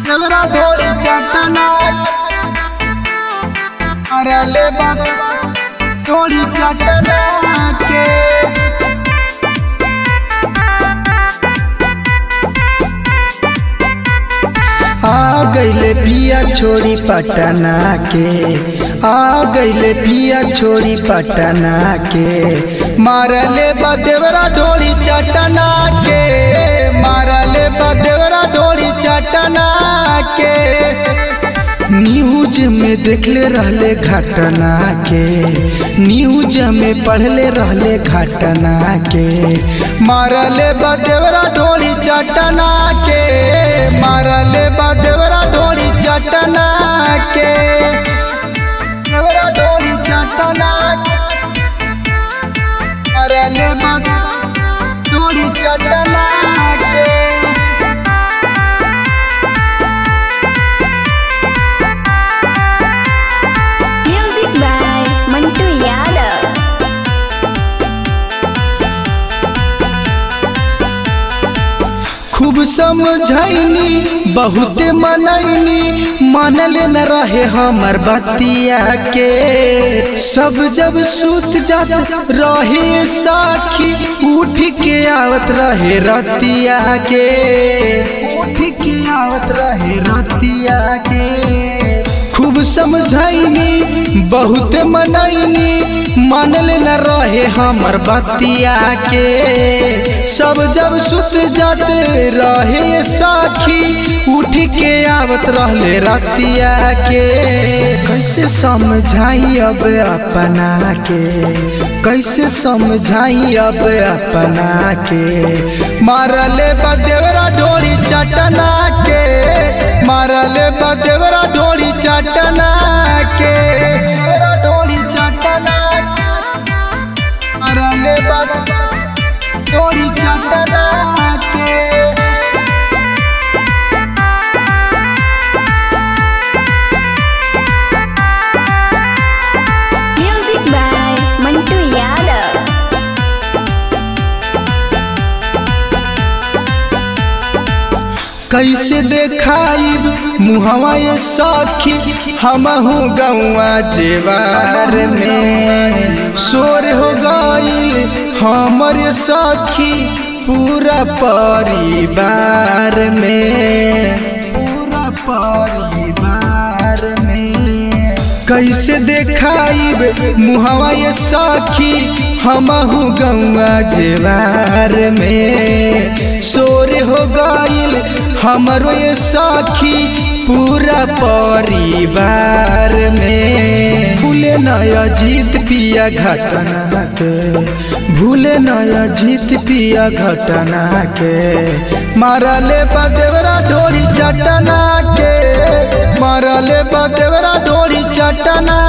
देवरा ढोली चटना अरे बात ढोली चटना के आ गईले पिया छोड़ी पटना के आ गईले पिया छोड़ी पटना के मारले बा देवरा ढोली चटना के मारले बा देवरा ढोली चटना के न्यूज में देखले रहले घटना के न्यूज में पढ़ले रहले घटना के मारले बा देवरा ढोली चटना के मारले बा देवरा ढोली चटना के देवरा ढोली चटना मारले बा ढोली चटना के Music by Mantu Yadav. खूब समझैनी बहुत मनैनी मानल न रहे हमर बतिया के सब जब सूत जात रहे साखी उठ के आवत रहे रतिया के उठ के आवत रहे रतिया के खूब समझैनी बहुत मनैनी मानल न रहे हमर बतिया के सब जब सुत जाते रहे साखी उठ के आवत रहले रतिया के कैसे समझाई अब अपना के कैसे समझाई अब अपना के मारले बा देवरा ढोली चटना के मारले बा देवरा ढोली चटना के देवरा ढोली चटना मारले बा ढोली चटना के Music by Mantu Yadav. कैसे देखाइब मुहवा ये सखी हमहू गौआ जेवार में शोर हो गईल हमर सखी पूरा परिवार में पूरा परिवार में कैसे देखाइब मुहवा ये सखी हमहू गौआ जेवार में शोर हो गईल हमरो ये सखी पूरा परिवार में भूले नया जीत पिया घटना के भूले नया जीत पिया घटना के मारले बा देवरा ढोली चटना के मारले बा देवरा ढोली चटना